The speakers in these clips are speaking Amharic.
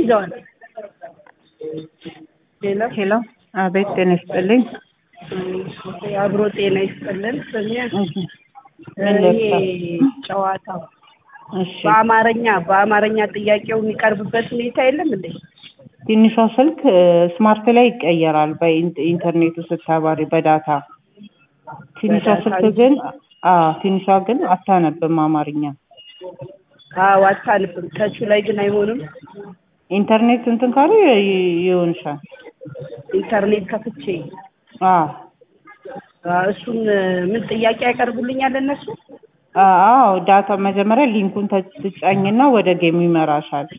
ይዘዋል። ሌላ ሄሎ፣ አቤት ጤና ይስጥልኝ። አብሮ ጤና ይስጥልን። ስሜ እሺ፣ ምን ልርሳ? ይሄ ጨዋታ እሺ፣ በአማርኛ በአማርኛ ጥያቄው የሚቀርብበት ሁኔታ የለም እንዴ? ትንሿ ስልክ ስማርት ላይ ይቀየራል በኢንተርኔቱ ስታባሪ በዳታ ትንሿ በዳታ ስልክ እንጂ? ግን አዎ ትንሿ ግን አታነብም አማርኛ። አዎ አታልፍም። ተቹ ላይ ግን አይሆንም። ኢንተርኔት እንትን ካለ ይ- ይሆንሻል። ኢንተርኔት ከፍቼ አዎ አዎ፣ እሱን ምን ጥያቄ ያቀርቡልኛል እነሱ? አዎ ዳታ መጀመሪያ ሊንኩን ተ- ትጫኝና ወደ ጌም ይመራሻል።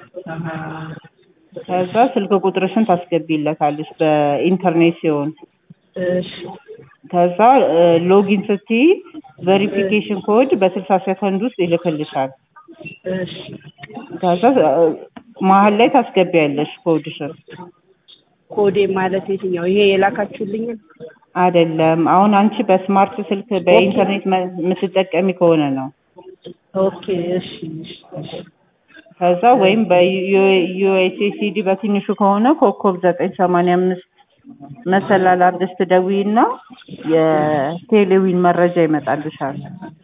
ከዛ ስልክ ቁጥርሽን ታስገቢለታለሽ በኢንተርኔት ሲሆን እሺ ከዛ ሎጊን ስትይ ቬሪፊኬሽን ኮድ በስልሳ ሰከንድ ውስጥ ይልክልሻል። እሺ ከዛ እ፣ መሀል ላይ ታስገቢያለሽ ኮድሽን። ኮዴ ማለት የትኛው? ይሄ የላካችሁልኝን? አይደለም አሁን አንቺ በስማርት ስልክ በኢንተርኔት መ- የምትጠቀሚ ከሆነ ነው። ኦኬ እሺ እሺ እሺ ከዛ ወይም በዩኤስኤስዲ በትንሹ ከሆነ ኮከብ ዘጠኝ ሰማንያ አምስት መሰላል አድርገሽ ትደውይና የቴሌዊን መረጃ ይመጣልሻል።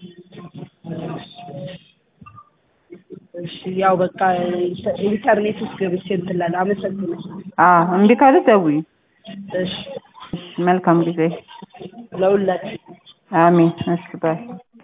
እሺ ያው በቃ ኢንተ- ኢንተርኔት ውስጥ ገብቼ እንትን እላለሁ። አመሰግናለሁ። አዎ እምቢ ካለ ደውይ። እሺ እሺ፣ መልካም ጊዜ። ለሁላችሁ አሜን። እሺ ባይ